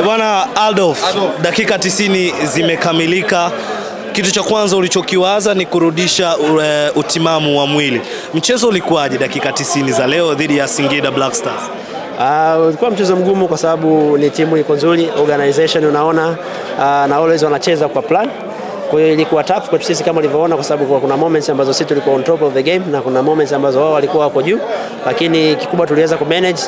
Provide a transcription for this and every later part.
Bwana Adolf, dakika 90 zimekamilika. Kitu cha kwanza ulichokiwaza ni kurudisha uh, utimamu wa mwili. Mchezo ulikuwaje dakika 90 za leo dhidi ya Singida Black Stars? Uh, ulikuwa mchezo mgumu kwa sababu ni timu iko nzuri, organization unaona, uh, na always wanacheza kwa plan. Kwa hiyo ilikuwa tough kwetu sisi kama ulivyoona, kwa sababu kuna moments ambazo sisi tulikuwa on top of the game na kuna moments ambazo wao walikuwa wako juu, lakini kikubwa tuliweza ku manage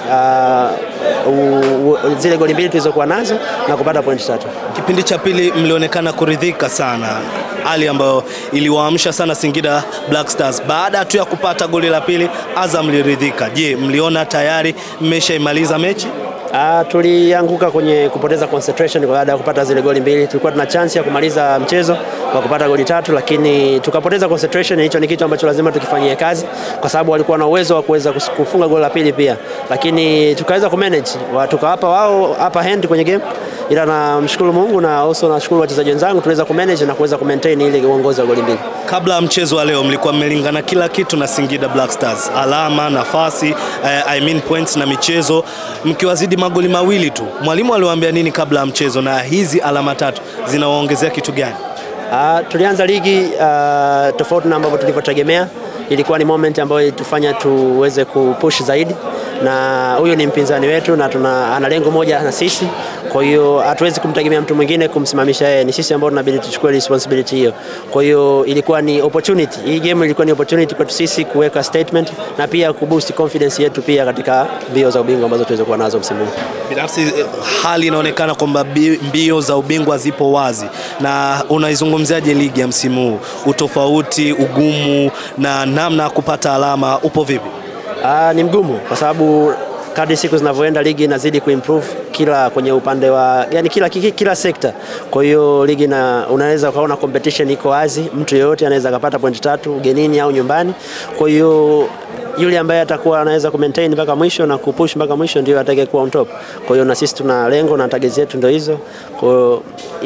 uh, zile goli mbili tulizokuwa nazo na kupata point tatu. Kipindi cha pili mlionekana kuridhika sana, hali ambayo iliwaamsha sana Singida Black Stars. Baada tu ya kupata goli la pili, Azam liridhika. Je, mliona tayari mmeshaimaliza mechi? Uh, tulianguka kwenye kupoteza concentration baada ya kupata zile goli mbili. Tulikuwa tuna chance ya kumaliza mchezo kwa kupata goli tatu, lakini tukapoteza concentration. Hicho ni kitu ambacho lazima tukifanyie kazi, kwa sababu walikuwa na uwezo wa kuweza kufunga goli la pili pia, lakini tukaweza kumanage, tukawapa wao upper hand kwenye game ila namshukuru Mungu na also nashukuru wachezaji wenzangu tuliweza kumanage na kuweza kumaintain ile uongozi wa goli mbili. Kabla ya mchezo wa leo mlikuwa mmelingana kila kitu na Singida Black Stars, alama, nafasi, eh, I mean points na michezo, mkiwazidi magoli mawili tu. Mwalimu aliwaambia nini kabla ya mchezo, na hizi alama tatu zinawaongezea kitu gani? Uh, tulianza ligi uh, tofauti na ambavyo tulivyotegemea. Ilikuwa ni moment ambayo ilitufanya tuweze kupush zaidi, na huyu ni mpinzani wetu na tuna ana lengo moja na sisi. Kwa hiyo hatuwezi kumtegemea mtu mwingine kumsimamisha yeye, ni sisi ambao tunabidi tuchukue responsibility hiyo. Kwa hiyo ilikuwa ni opportunity, hii game ilikuwa ni opportunity kwetu sisi kuweka statement na pia kuboost confidence yetu pia katika mbio za ubingwa ambazo tuweze kuwa nazo msimu huu. Binafsi hali inaonekana kwamba mbio za ubingwa zipo wazi, na unaizungumziaje ligi ya msimu huu? Utofauti, ugumu na namna ya kupata alama upo vipi? Aa, ni mgumu kwa sababu kadri siku zinavyoenda ligi inazidi kuimprove kila kwenye upande wa yani kila, kila, kila sekta. Kwa hiyo ligi na unaweza ukaona competition iko wazi, mtu yeyote anaweza akapata point tatu ugenini au nyumbani. Kwa hiyo yule ambaye atakuwa anaweza ku maintain mpaka mwisho na kupush mpaka mwisho ndio atakayekuwa on top. Kwa hiyo na sisi tuna lengo na target zetu ndio hizo. Kwa hiyo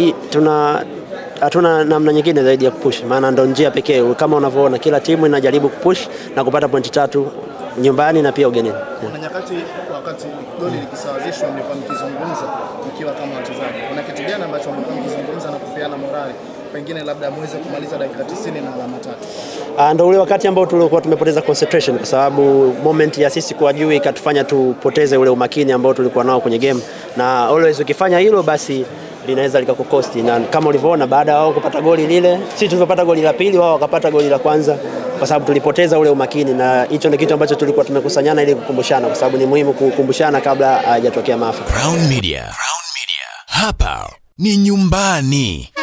tuna hatuna namna nyingine zaidi ya kupush, maana ndo njia pekee. Kama unavyoona kila timu inajaribu kupush na kupata pointi tatu nyumbani na pia ugenini. Kuna nyakati wakati goli likisawazishwa, mlikuwa mkizungumza mkiwa kama wachezaji, kuna kitu gani ambacho mlikuwa mkizungumza na kupeana morali, pengine labda muweze kumaliza dakika 90 na alama tatu? Ah, ndo ule wakati ambao tulikuwa tumepoteza concentration, kwa sababu moment ya sisi kuwa juu ikatufanya tupoteze ule umakini ambao tulikuwa nao kwenye game, na always ukifanya hilo basi linaweza likakukosti, na kama ulivyoona baada ya wao kupata goli lile, sisi tulivyopata goli la pili, wao wakapata goli la kwanza, kwa sababu tulipoteza ule umakini, na hicho ndio kitu ambacho tulikuwa tumekusanyana ili kukumbushana, kwa sababu ni muhimu kukumbushana kabla hajatokea maafa. Crown Media. Crown Media. Hapa ni nyumbani.